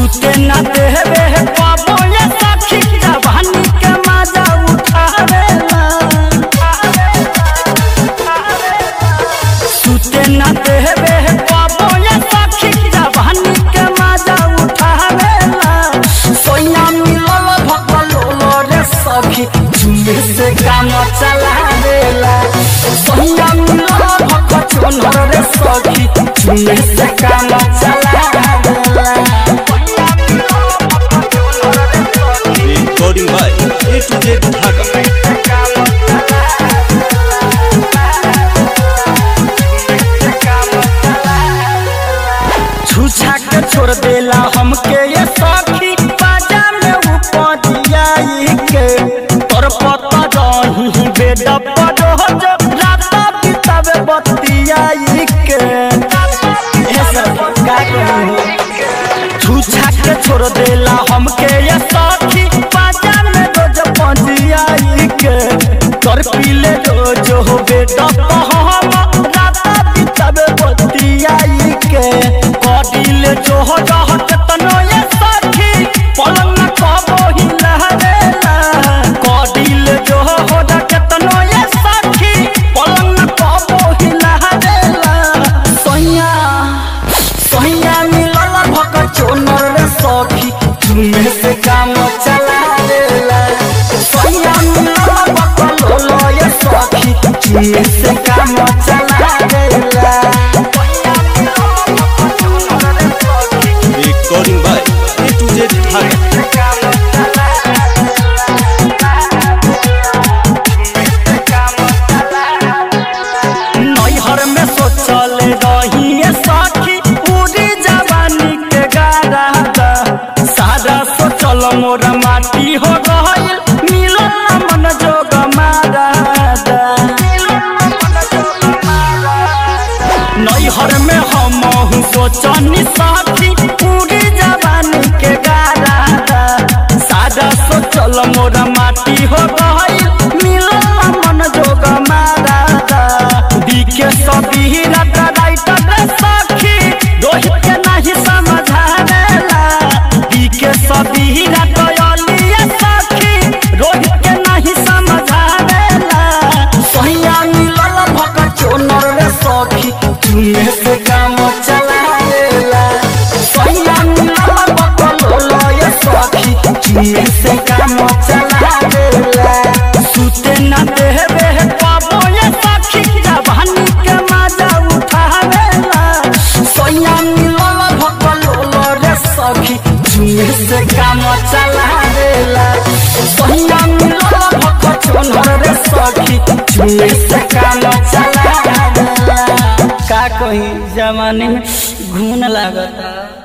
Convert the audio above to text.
सुते न देवे पाबो ये सखी जवानी के मजा उठावेला सुते न देवे पाबो ये सखी जवानी के मजा उठावेला सोया मिलल भगलो रे सखी झुमे से काम चलावेला सोया मिलल भगलो रे सखी झुमे से काम चलावेला recording by A to Z Dhaka. छुछा के छोड़ देला हमके ये सखी बाजा में उपजियाई के तोर पता रही बेड पर रोज रात बितावे बतियाई के ए सखी का कहूं छुछा के छोड़ देला हमके ये सखी बाजा में रोज पजियाई के तोर पीले रोज हो बेड पर हम रात बितावे बतियाई के कडिल जो हो रहत तनो ये सखी पलंग कबो ही लहरेला कडिल जो हो रहत तनो ये सखी पलंग कबो ही लहरेला सोया सोया मिलल भक चोनर रे सखी तुमे से काम चला देला सोया मिलल भक लोलो ये सखी तुमे से काम चला देला Recording by A to Z Dhaka. नैहर में सोचल रही सखी पूरी जवानी के गारा सारा सोचल मोर माटी हो गइल मिलल न मन जोग मारा नैहर में हम सोचनी सखी पूरी जवानी के गारा सारा सोचल मोर माटी हो गइल मिलल न मन जोग मारा दिखे सभी रात राइटर रे सखी रोहित के नहीं समझावेला दिखे सभी रात अलिया सखी रोहित के नहीं समझावेला सहिया मिलल भक चोनर रे सखी तुमे से काम चलावेला सहिया मिलल भक लोलो ये सखी तुमे से काम चलावेला सुते न देवे पाबो ये सखी जवानी के मजा उठावेला सैया मिलल भक लोलो रे सखी तुमे से काम चलावेला सैया मिलल भक चोनर रे सखी तुमे से काम चलावेला का कही जमाने में घून लागता